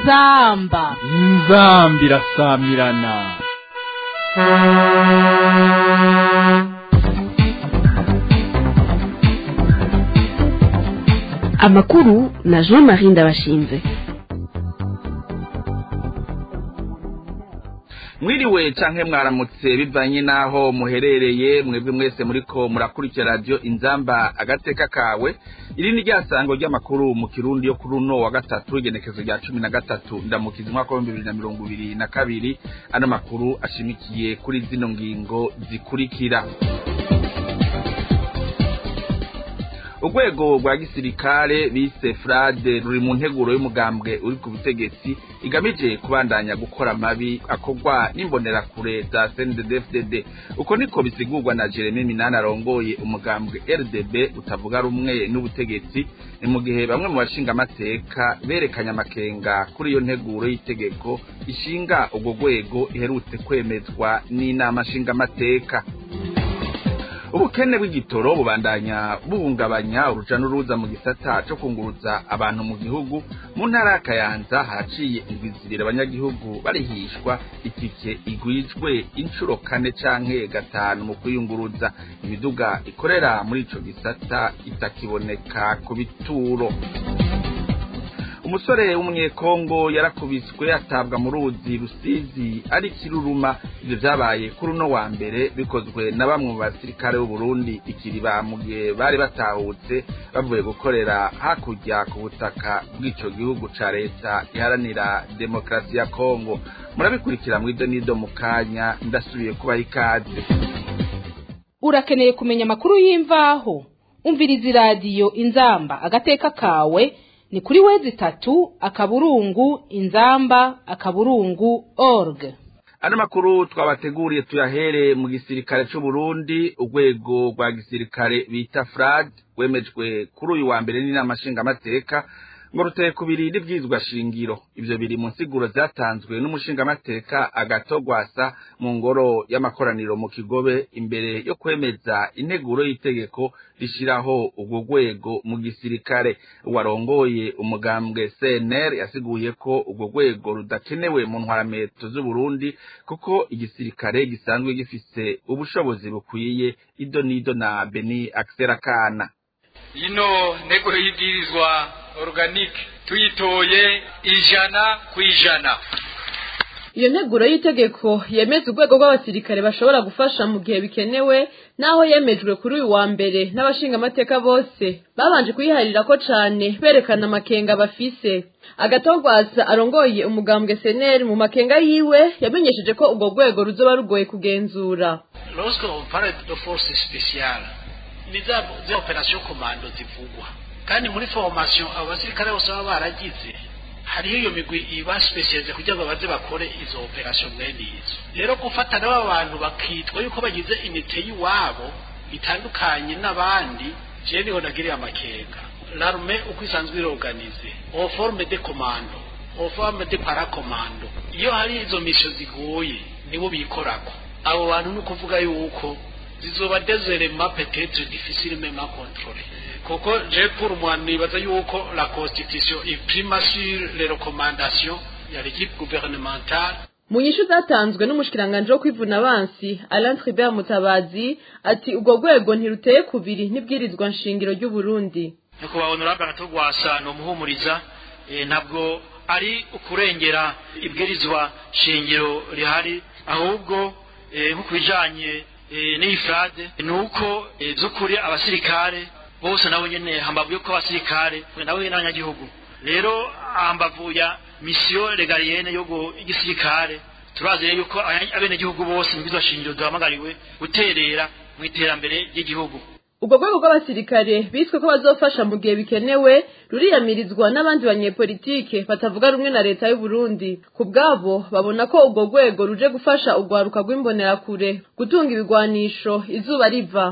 inzamba inzambi irasamirana amakuru na jean marie ndabashinze mwiriwe canke mwaramutse bivanye n'aho muherereye mwebwe mwese muriko murakurikira radiyo inzamba agateka kawe iri ni ryasango ry'amakuru mu kirundi yo kuri uno wa gatatu igenekezo rya cumi na gatatu ndamukiza umwaka w'ibihumbi bibiri na mirongo ibiri na kabiri ano makuru ashimikiye kuri zino ngingo zikurikira urwego rwa gisirikare bise frade ruri mu nteguro y'umugambwe uri ku butegetsi igamije kubandanya gukora amabi akorwa n'imbonerakure za CNDD-FDD uko niko bisigurwa na Jeremy Minani arongoye umugambwe RDB utavuga rumwe n'ubutegetsi ni mu gihe bamwe mu bashinga amateka berekanye amakenga kuri iyo nteguro y'itegeko ishinga urwo rwego iherutse kwemezwa n'inama nshingamateka ubukene bw'igitoro bubandanya buhungabanya uruja n'uruza mu gisata co kunguruza abantu mu gihugu mu ntara ya kayanza haciye indwizirira abanyagihugu barihishwa itike igwijwe incuro kane canke gatanu mu kwiyunguruza imiduga ikorera muri ico gisata itakiboneka ku bituro umusore w'umunyekongo yarakubiswe atabwa mu ruzi rusizi ari kiruruma ivyo vyabaye kuri uno wa mbere bikozwe na bamwe mu basirikare b'uburundi ikiriba mu gihe bari batahutse bavuye gukorera hakurya ku butaka bw'ico gihugu ca leta iharanira demokarasi ya kongo murabikurikira mw'ivyo n'ido mu kanya ndasubiye kubaha ikaze urakeneye kumenya amakuru y'imvaho umviriza iradiyo inzamba agateka kawe ni kuri wezi itatu akaburungu inzamba akaburungu org ano makuru twabateguriye tuyahere mu gisirikare c'uburundi urwego rwa gisirikare bita frad wemejwe kuri uyu wa mbere n'inama nshingamateka ngo ruteye kubiri n'ivyizwa shingiro ivyo biri mu nsiguro zatanzwe n'umushingamateka agatogwasa mu ngoro y'amakoraniro mu kigobe imbere yo kwemeza integuro y'itegeko rishiraho urwo rwego mu gisirikare warongoye umugambwe CNR yasiguye ko urwo rwego rudakenewe mu ntwarameto z'Uburundi kuko igisirikare gisanzwe gifise ubushobozi bukwiye ido nido na Beni Akserakana ino ntego y'ibwirizwa organique tuyitoye ijana ku ijana iyo nteguro y'itegeko yemeza urwego rw'abasirikare bashobora gufasha mu gihe bikenewe naho yemejwe kuri uyu wa mbere n'abashingamateka bose babanje kuyiharira ko cane berekana amakenga bafise agatogwaza arongoye umugambwe seneri mu makenga yiwe yamenyesheje ko urwo rwego ruzoba rugoye kugenzura lorsque on parle de force spéciale ni za za operation commando zivugwa kandi muri formation abo basirikare bose baba baragize hariho iyo migwi iba specialize kugira ngo baze bakore izo operation mwene izo rero gufata n'aba bantu bakitwa yuko bagize inite y'iwabo itandukanye n'abandi je niho nagiriye amakenga l'armée uko isanzwe iroganize en forme de commando en forme de paracommando iyo hari izo misho zigoye nibo bikorako abo bantu ni ukuvuga yuko zizoba dezerema peut-être difficile même à contrôler kuko je pour moi nibaza yuko la constitution imprima sur les recommandations ya l'équipe gouvernementale mu nyishu zatanzwe n'umushikiranganje wo kwivuna abansi Alain Tribert Mutabazi ati urwo rwego ntiruteye kubiri n'ibwirizwa nshingiro ry'u Burundi nyakubahwa honorable agatogwasa ni umuhumuriza eh, ntabwo ari ukurengera ibwirizwa shingiro rihari ahubwo eh, nko kubijanye eh, n'iyi frade ni uko eh, z'ukuri abasirikare bose nabo nyene hambavu yuko abasirikare nabo nyene n'abanyagihugu rero hambavu ya misiyo legalienne yo igisirikare turazi rero yuko abenegihugu bose mu shingiro duhamagariwe guterera mu iterambere ry'igihugu ubwo rwego rw'abasirikare biswe ko bazofasha mu gihe bikenewe ruriyamirizwa n'abandi banyepolitike batavuga rumwe na leta y'u Burundi ku bwabo babona ko ubwo rwego ruje gufasha urwaruka rw'imbonerakure gutunga ibigwanisho izuba riva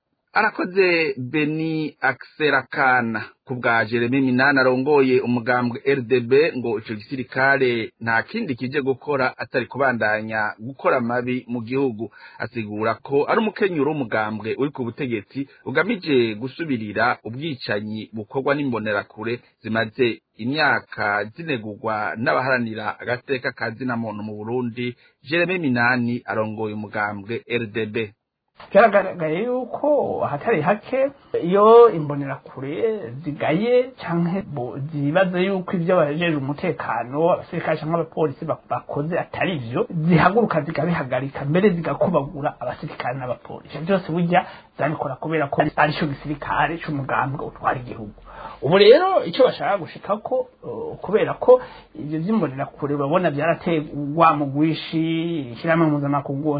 arakoze beni akserakana ku bwa jeremy minani arongoye umugambwe rdb ngo ico gisirikare nta kindi kije gukora atari kubandanya gukora amabi mu gihugu asigura ko ari umukenyuro w'umugambwe uri ku butegetsi ugamije gusubirira ubwicanyi bukorwa n'imbonerakure zimaze imyaka zinegurwa n'abaharanira agateka ka zina muntu mu burundi jeremy minani arongoye umugambwe rdb byaragaragaye yuko ahatari hake iyo imbonerakure zigaye cyangwa zibaza yuko ibyo bajeje umutekano abasirikare cyangwa abapolisi bakoze atari byo zihaguruka zigabihagarika mbere zigakubagura abasirikare n'abapolisi byose burya zabikora kubera ko ari cyo gisirikare cy'umugambwe utwara igihugu ubu rero icyo bashaka gushika ko kubera ko ibyo by'imbonerakure babona byarategwa mu gwishi ishyirahamwe mpuzamakungu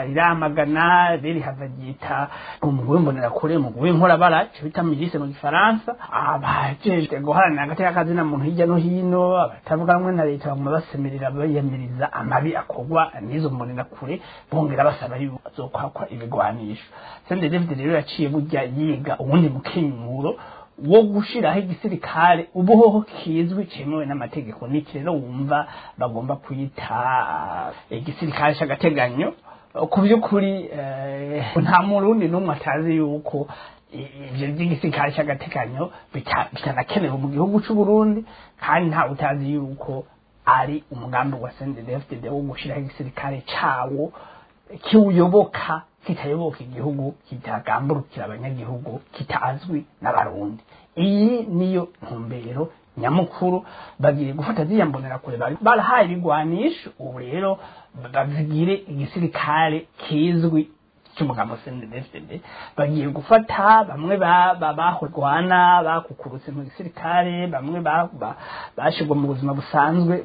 riramagana riri hava ryita umugwi w'imbonerakure umugwi w'inkorabara icyo bita mirise mu gifaransa abajejwe guharanira agateka kazina muntu hirya no hino abatavuga rumwe na leta baguma basemerera bayamiriza amabi akorwa n'izo mbonerakure bongera basaba yuko azokwakwa ibigwanisho sende david rero yaciye burya yiga ubundi mukenyuro wo gushiraho igisirikare ubuhoho kizwi cyemewe n'amategeko n'iki rero wumva bagomba kwita igisirikare cy'agateganyo ku by'ukuri nta murundi n'umwe atazi yuko ibyo by'igisirikare cy'agateganyo bitanakenewe mu gihugu cy'u Burundi kandi ntawe utazi yuko ari umugambi wa CNDD-FDD wo gushiraho igisirikare cawo kiwuyoboka kitayoboka igihugu kitagamburukira abanyagihugu kitazwi n'abarundi iyi niyo ntumbero nyamukuru bagiye gufata ziriya mbonerakure barahaye ibigwanisho ubu rero bazigire igisirikare kizwi cy'umugambo CNDD-FDD bagiye gufata bamwe bahorwana bakukurutse mu gisirikare bamwe bashirwa mu buzima busanzwe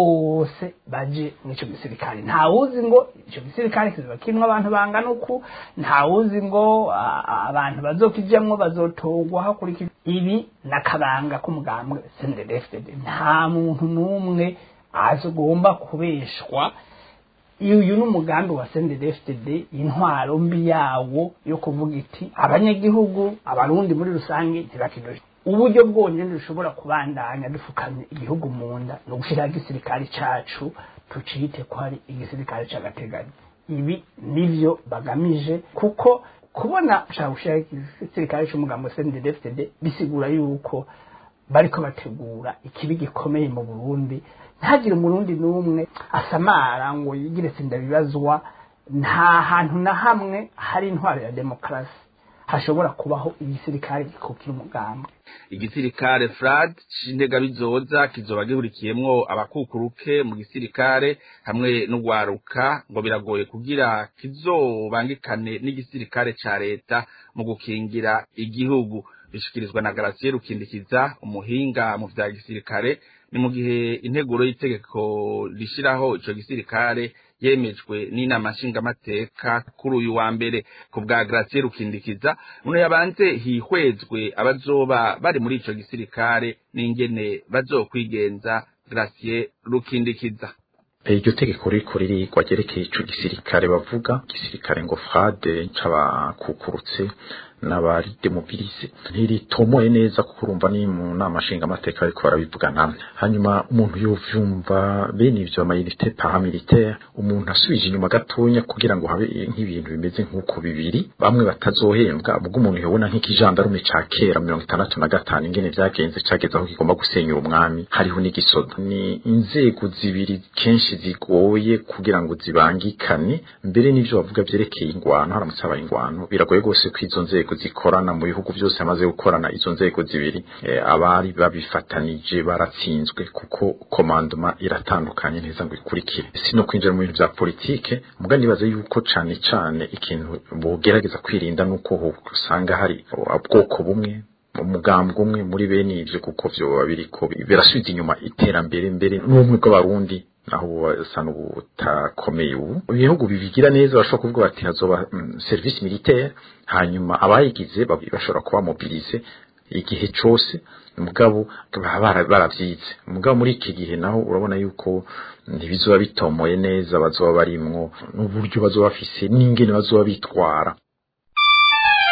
bose baje mw'ico gisirikare ntawuzi ngo ico gisirikare kizoba kirimwo abantu bangana uku ntawuzi ngo abantu bazokijamwo bazotogwa hakurikira ibi n'akabanga k'umugambwe CNDD-FDD nta muntu n'umwe azogomba kubeshwa uyu ni umugambi wa CNDD-FDD intwaro mbi yawo yo kuvuga iti abanyagihugu abarundi muri rusange ntibakidoshe uburyo bwonyine dushobora kubandanya dufukamye igihugu mu nda ni ugushyiraho igisirikare cyacu tucite ko ari igisirikare cy'agateganyo ibi nibyo bagamije kuko kubona ushaka gushyiraho igisirikare cy'umugambi wa CNDD-FDD bisigura yuko bariko bategura ikibi gikomeye mu Burundi ntagire umurundi n'umwe asamara ngo yigire sinda bibazwa nta hantu na hamwe hari intwaro ya demokarasi hashobora kubaho igisirikare gikukira umugambi igisirikare frad c'intega bizoza kizoba gihurikiyemwo abakukuruke mu gisirikare hamwe n'ugwaruka ngo biragoye kugira kizobangikane n'igisirikare ca leta mu gukingira igihugu bishikirizwa na Gratien Rukindikiza umuhinga mu vya gisirikare ni mu gihe integuro y'itegeko rishiraho ico gisirikare yemejwe n'inama nshingamateka kuri uyu wa mbere ku bwa Gratien Rukindikiza uno yabanze hihwezwe abazoba bari muri ico gisirikare n'ingene bazokwigenza Gratien Rukindikiza iryo tegeko riko ririgwa ryerekeye ico gisirikare bavuga gisirikare ngo frade c'abakukurutse n'abari demobilise ntiritomoye neza kuko urumva ni mu nama nshinga amateka ariko barabivuga namwe hanyuma umuntu yovyumva bene ivyo amayinite paramilitaire umuntu asubije inyuma gatonya kugira ngo habe nk'ibintu bimeze nk'uko bibiri bamwe batazohembwa ubwo umuntu yobona nk'ikijandarume ca kera mirongo itandatu na gatanu ingene vyagenze cageze aho kigomba gusenyura umwami hariho n'igisoda ni inzego zibiri kenshi zigoye kugira ngo zibangikane mbere n'ivyo bavuga vyerekeye ingwano haramutse habaye ingwano biragoye rwose ko izo nzego zikorana mu bihugu byose hamaze gukorana izo nzego zibiri e, abari babifatanije baratsinzwe kuko komandoma iratandukanye neza ngo ikurikire sino kwinjira mu bintu vya politike muga nibaza yuko cane cane ikintu bogerageza kwirinda nuko usanga hari ubwoko bumwe umugambwe umwe muri bene ivyo kuko vyoba biriko birasubiza inyuma iterambere mbere n'ubumwe bw'abarundi naho basa n'ubutakomeye ubu ibihugu bibigira neza bashobora kuvuga bati hazoba mm, service militaire hanyuma abayigize bashobora kuba mobilize igihe cose mugabo baba baravyize mugabo muri iki gihe naho urabona yuko ntibizoba bitomoye neza bazoba barimwo n'uburyo bazoba bafise n'ingene bazoba bitwara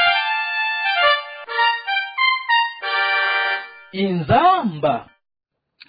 inzamba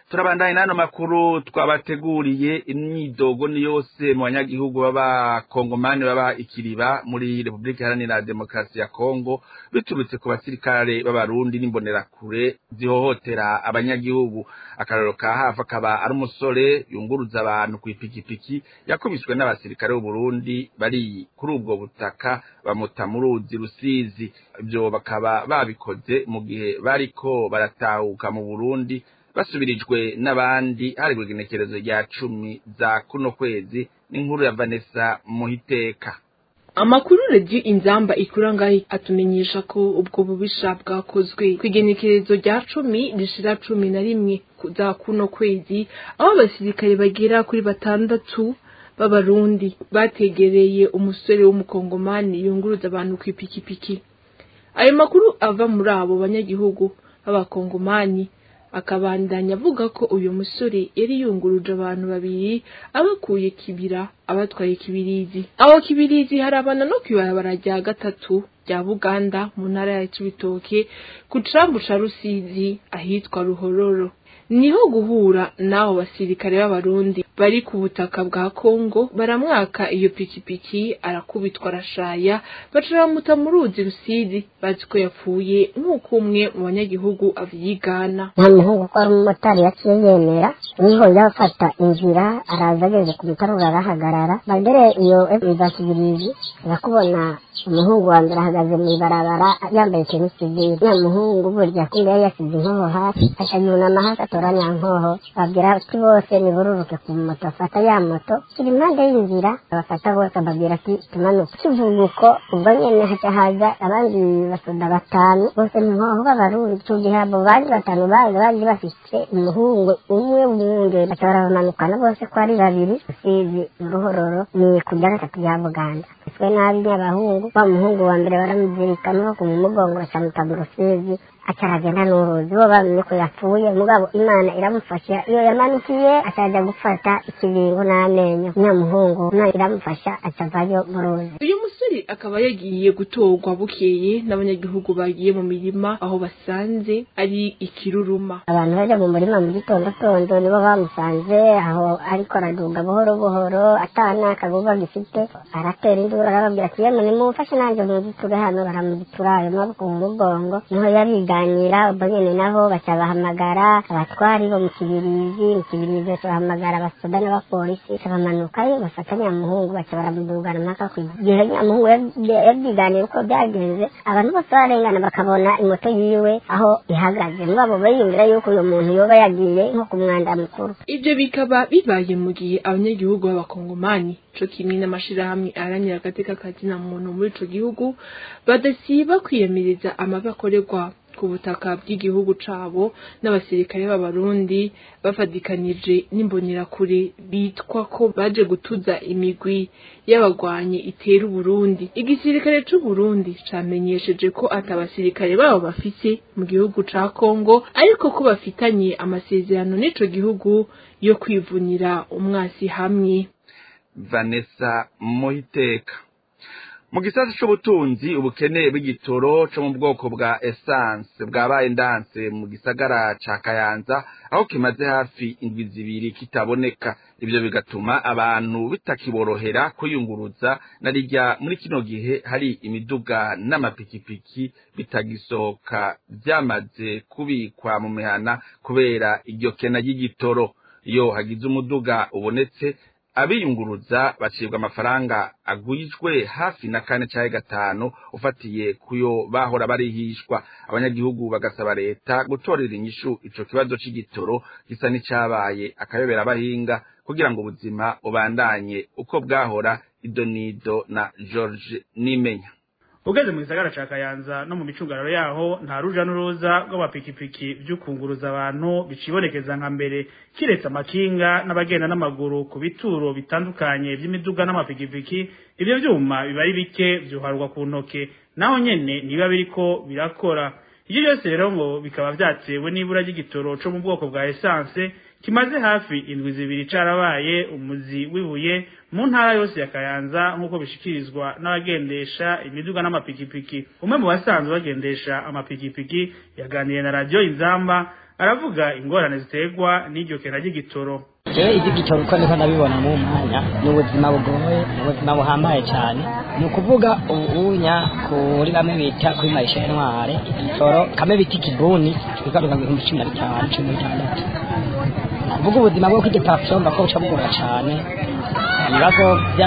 turabandanye n'ano makuru twabateguriye imyidogo ni yose mu banyagihugu b'abakongomani baba ikiriba muri repubulika iharanira demokarasi ya kongo biturutse ku basirikare b'abarundi n'imbonerakure zihohotera abanyagihugu akararo ka hafi akaba ari umusore yunguruza abantu ku ipikipiki yakubiswe n'abasirikare b'uburundi bari kuri ubwo butaka bamuta mu ruzi rusizi ibyo bakaba babikoze mu gihe bariko baratahuka mu burundi basubirijwe n'abandi hari igenekerezo rya cumi za kuno kwezi n'inkuru ya vanessa muhiteka amakuru radiyo inzamba ikura ngaho atumenyesha ko ubwo bubisha bwakozwe ku igenekerezo rya cumi rishira cumi na rimwe za kuno kwezi aho abasirikare bagera kuri batandatu b'abarundi bategereye umusore w'umukongomani yunguruza abantu ku ipikipiki ayo makuru ava muri abo banyagihugu b'abakongomani akabandanya avuga ko uyu musore yari yunguruje abantu babiri abakuye kibira abatwaye kibirizi aho kibirizi harabana no kwibarabara rya gatatu rya buganda mu ntara ya cibitoke ku cambu ca rusizi ahitwa ruhororo niho guhura n'abo basirikare b'abarundi bari ku butaka bwa kongo baramwaka iyo pikipiki arakubitwa arashaya baca bamuta mu ruzi rusizi bazi ko yapfuye nk'uko umwe mu banyagihugu avyigana nta muhungu ko ari umumotari yaciye yemera niho yafata inzira araza ageze ku mutarura arahagarara bagere iyo za kibirizi bakubona umuhungu wa mbere ahagaze mu ibarabara yambaye ikintu sivire ya muhungu burya kumbe yari yasize inkoho hasi akayunama hasi atora nyankoho babwira ati bose nibururuke ku moto afata ya moto kiri impande y'inzira abafata bose ababwira ati tumanuke kivuga uko ubwo nyene haca haza abandi basoda batanu bose ni inkoho b'abarundi ico gihe abo bandi batanu baza baje bafise umuhungu umwe w'umwungere baca barabamanukana bose ko ari babiri usizi uruhororo ni ku rya gatatu rya buganda twe nabi n'abahungu wa muhungu wa mbere baramuzirika nuko mu mugongo bacamuta mu rusizi acaragenda n'uruzi bo bamenye ko yapfuye mugabo imana iramufasha iyo yamanukiye acaja gufata ikibingo n'amenyo nyamuhungu imana iramufasha acavayo mu ruzi uyu musore akaba yagiye gutorwa bukeye n'abanyagihugu bagiye mu mirima aho basanze ari ikiruruma abantu baja mu murima mu gitondo tondo nibo bamusanze aho ariko araduga buhoro buhoro atana akaguba gifite aratera induru arababwira ati yemwe nimumfashe nanjye muziture hano baramuzitura ayo maboko mu mugongo niho yabiganira ubwo nyene nabo baca bahamagara abatwari bo mu kibirizi mu kibirizi baca bahamagara abasoda n'abapolisi baca bamanukayo bafata nyamuhungu baca baramudugana mpaka ku gihe nyamuhungu yabyiganiye uko byagenze abantu bose barengana bakabona imoto yiwe aho ihagaze mugabo bariyumvira yuko uyu muntu yoba yagiye nko ku mwanda mukuru ivyo bikaba bibaye mu gihe abanyagihugu b'abakongomani co kimwe n'amashirahamwe aharanira agateka kazina muntu muri ico gihugu badasiba kwiyamiriza amabi akorerwa ku butaka bw'igihugu cabo n'abasirikare b'abarundi bafadikanije n'imbonerakure bitwa ko baje gutuza imigwi y'abagwanyi itera uburundi igisirikare c'uburundi camenyesheje ko ati abasirikare babo bafise mu gihugu ca kongo ariko ko bafitanye amasezerano n'ico gihugu yo kwivunira umwasi hamwe vanessa muhiteka mu gisata c'ubutunzi ubukene bw'igitoro co mu bwoko bwa essence bwabaye ndanse mu gisagara ca kayanza aho kimaze hafi indwi zibiri kitaboneka ivyo bigatuma abantu bitakiborohera kuyunguruza na rirya muri kino gihe hari imiduga n'amapikipiki bitagisohoka vyamaze kubikwa mu mihana kubera iryo kena ry'igitoro iyo hagize umuduga ubonetse abiyunguruza bacibwa amafaranga agwijwe hafi na kane canke gatanu ufatiye kuyo bahora barihishwa abanyagihugu bagasaba leta gutorera inyishu ico kibazo c'igitoro gisa n'icabaye akayobera abahinga kugira ngo ubuzima ubandanye uko bwahora idonido na george nimenya ugeze mu gisagara ca kayanza no mu micungararo yaho nta ruja n'uruza rw'amapikipiki vy'ukunguruza abantu bicibonekeza nka mbere kiretse amakinga n'abagenda n'amaguru ku bituro bitandukanye vy'imiduga n'amapikipiki ivyo vyuma biba ari bike vyuharwa ku ntoke naho nyene nibiba biriko birakora ivyo byose rero ngo bikaba vyatewe n'ibura ry'igitoro co mu bwoko bwa esanse kimaze hafi indwi zibiri carabaye umuzi wibuye mu ntara yose ya Kayanza nk'uko bishikirizwa n'abagendesha imiduga n'amapikipiki umwe mu basanzwe bagendesha amapikipiki yaganiriye na radio Inzamba aravuga ingorane ziterwa n'iryo kena ry'igitoro jewe ivy'igitoro uko niko ndabibona mu mwanya ni ubuzima bugoye ni ubuzima buhambaye cyane ni ukuvuga ubunya kuri bamwe bita kuri marisha intware igitoro kamwe bita ikibuni kigaruka mu bihumbi cumi na bitanu cumi na bitandatu kuvuga ubuzima bwo kw'igipapuro mba ko buca bugora cyane ibibazo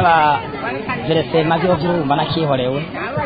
by'abaveresema byo by'urumva nakihorewe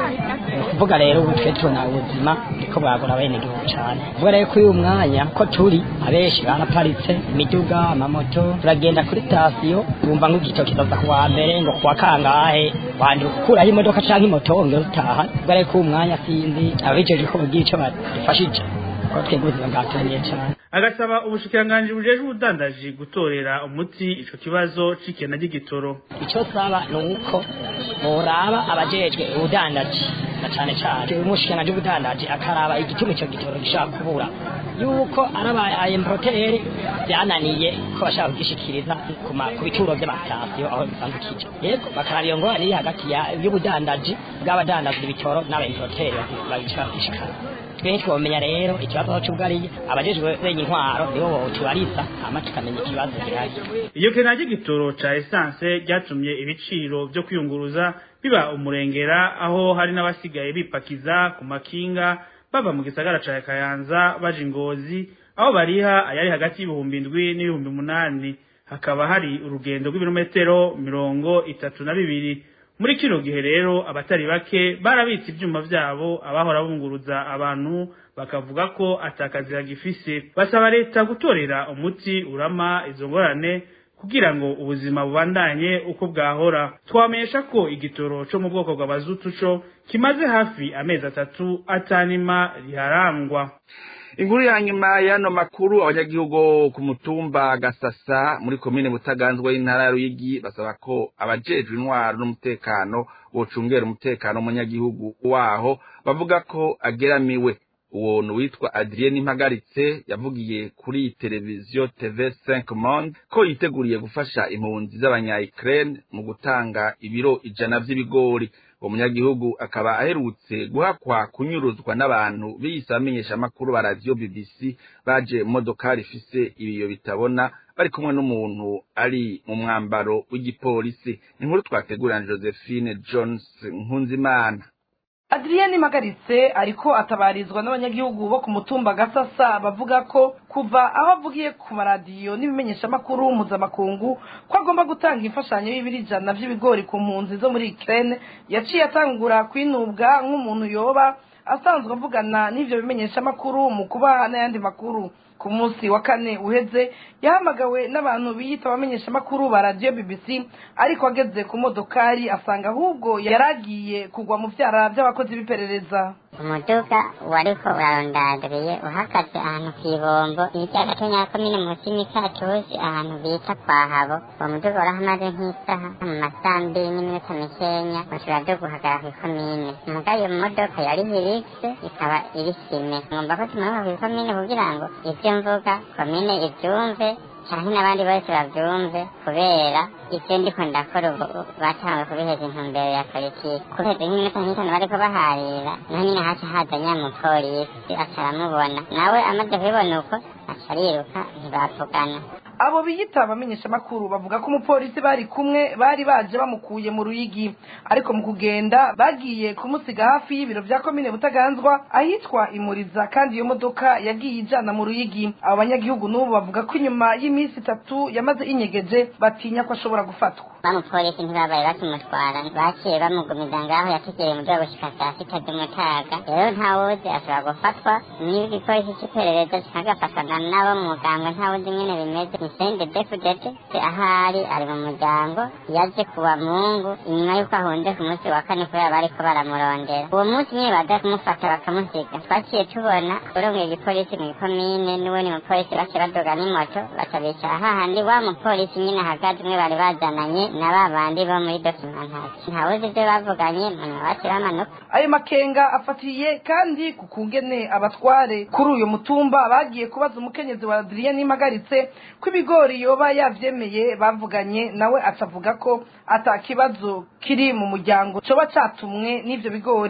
kuvuga rero ubu twe tubona ubuzima niko bwagura bene igihugu cyane kuvuga rero kuri uyu mwanya ko turi abenshi baraparitse imiduga amamoto turagenda kuri sitasiyo bumva nk'igito kizaza ku wa mbere ngo kuwa kangahe wandura gukuraho imodoka cyangwa imoto wongera utaha kuvuga rero kuri uyu mwanya sinzi abijeje ko bugira icyo badufashije ko twebwe ubuzima bwatangiye cyane agasaba ubushikiranganji bujejwe ubudandaji gutorera umuti ico kibazo c'ikena ry'igitoro icyo saba ni uko boraba abajejwe ubudandaji na cyane cyane umushikiranganji w'ubudandaji akaraba igituma ico gitoro gishaka kubura yuko ari aba importeri byananiye ko bashaka kugishikiriza ku ma- ku bituro by'amatasiyo aho bisanzwe kija yego bakaraba iyo ngorane iri hagati ya- y'ubudandaji bw'abadandaza ibitoro n'aba importeri babishaka gushikana twe twomenya rero ikibazo cy'ubwariye abajejwe benya intwaro nibo botubariza hama tukamenya ikibazo gihari iyo kena ry'igitoro ca esanse ryatumye ibiciro vyo kwiyunguruza biba umurengera aho hari n'abasigaye bipakiza ku makinga bava mu gisagara ca kayanza baja ingozi aho bariha ayari hagati y'ibihumbi indwi n'ibihumbi umunani hakaba hari urugendo rw'ibirometero mirongo itatu na bibiri muri kino gihe rero abatari bake barabitse ivyuma vyabo abahora bunguruza abantu bakavuga ko atakazi bagifise basaba leta gutorera umuti urama izo ngorane kugira ngo ubuzima bubandanye uko bwahora twamenyesha ko igitoro co mu bwoko bw'abazutu co kimaze hafi amezi atatu atanima riharangwa inkuru ya nyuma y'ano makuru abanyagihugu ku mutumba gasasa muri komine butaganzwe y'intara ya ruyigi basaba ko abajejwe intwaro n'umutekano bocungera umutekano w'umunyagihugu waho bavuga ko ageramiwe uwo ni uwitwa adrien impagaritse yavugiye kuri televiziyo tv 5 monde ko yiteguriye gufasha impunzi z'abanya-ukraine mu gutanga ibiro ijana vy'ibigori uwo munyagihugu akaba aherutse guhakwa kunyuruzwa n'abantu biyise abamenyeshamakuru ba radiyo bbc baje mu modokari ifise ibiyo bitabona bari kumwe n'umuntu ari mu mwambaro w'igipolisi inkuru twategurana josephine jones nkunzimana adriyeni mpagaritse ariko atabarizwa n'abanyagihugu bo ku mutumba gasasa bavuga ko kuva aho avugiye ku maradiyo n'ibimenyeshamakuru mpuzamakungu ko agomba gutanga imfashanyo y'ibiri ijana by'ibigori ku mpunzi zo muri ikirere yaciye atangura kwinubwa nk'umuntu yoba asanzwe avugana n'ibyo bimenyeshamakuru mu kubaha n'ayandi makuru ku munsi wa kane uheze yahamagawe n'abantu biyita abamenyeshamakuru ba radiyo bbc ariko ageze ku modokari asanga ahubwo yari agiye kugwa mu byara by'abakozi b'iperereza umuduga wariko urarondadiriye uhagaze ahantu kw'ibombo hirya gato nyakomine munsi y'imikatusi ahantu bita kwa habo uwo muduga warahamaze nk'isaha mu masaha mbiri n'iminota mikenya ushobora byo guhagarara kw'ikomine muga iyo modoka yari hirigise ikaba iri sime ngomba ko tumanuka kw'ikomine kugira ngo ivyo mvuga komine ivyumve canke n'abandi bose bavyumve kubera ivyo ndiko ndakora ubu batanguye kubiheza intumbero ya politiki kuheza nk'iminota nk'itanu bariko baharira naho nyine haca haza nyamupolisi aca aramubona nawe amaze kubibona uko aca ariruka ntibavugana abo biyita abamenyeshamakuru bavuga ko umupolisi bari kumwe bari baje bamukuye mu ruyigi ariko mu kugenda bagiye kumusiga hafi y'ibiro vya komine butaganzwa ahitwa imuriza kandi iyo modoka yagiye ijana mu ruyigi abo banyagihugu n'ubu bavuga ko inyuma y'iminsi itatu yamaze inyegeje batinya ko ashobora gufatwa bamupolisi ntibabaye bakimutwara baciye bamugumiza ngaho yategereye mu rwego gushika saa sita z'umutaga rero ntawuzi ashobora gufatwa niba igipolisi c'iperereza kikagafatwa na nabo mu muganga ntawuzi ingene bimeze ni sende defudete ahari ari mu muryango yaje kuwa mungu inyuma y'uko ahunze ku munsi wa kane kubera bariko baramurondera uwo munsi nyine baza kumufata bakamusiga twaciye tubona urongeye igipolisi mu ikomine n'ubundi mupolisi bace badoga n'imoto baca bicara hahandi wa mupolisi nyine ahagaze umwe bari bazananye na ba bandi bo muri dokimentasi ntawuzi ibyo bavuganye munyuma bace bamanuka ayo makenga afatiye kandi ku kungene abatware kuri uyu mutumba bagiye kubaza umukenyezi wa adrien nimagaritse ko ibigori yoba yavyemeye bavuganye nawe acavuga ko ata kibazo kiri mu muryango coba catumwe n'ivyo bigori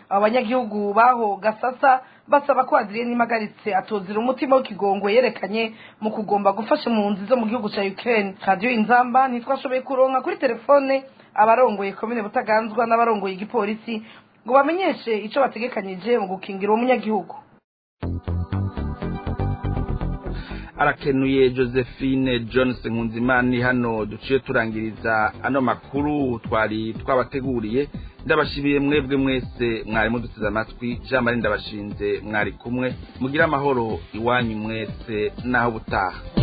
abo banyagihugu baho gasasa basaba ko adrien impagaritse atozira umutima w'ikigongwe yerekanye mu kugomba gufasha impunzi zo mu gihugu cya ukraine radiyo inzamba ntitwashoboye kuronka kuri telefone abarongoye komine butaganzwa n'abarongoye igipolisi ngo bamenyeshe icyo bategekanyije mu gukingira uwo munyagihugu arakenuye josephine johnson nkunzimana hano duciye turangiriza ano makuru twari twabateguriye ndabashimiye mwebwe mwese mwari muduteze amatwi jean marie ndabashinze mwari kumwe mugire amahoro iwanyu mwese n'aho butaha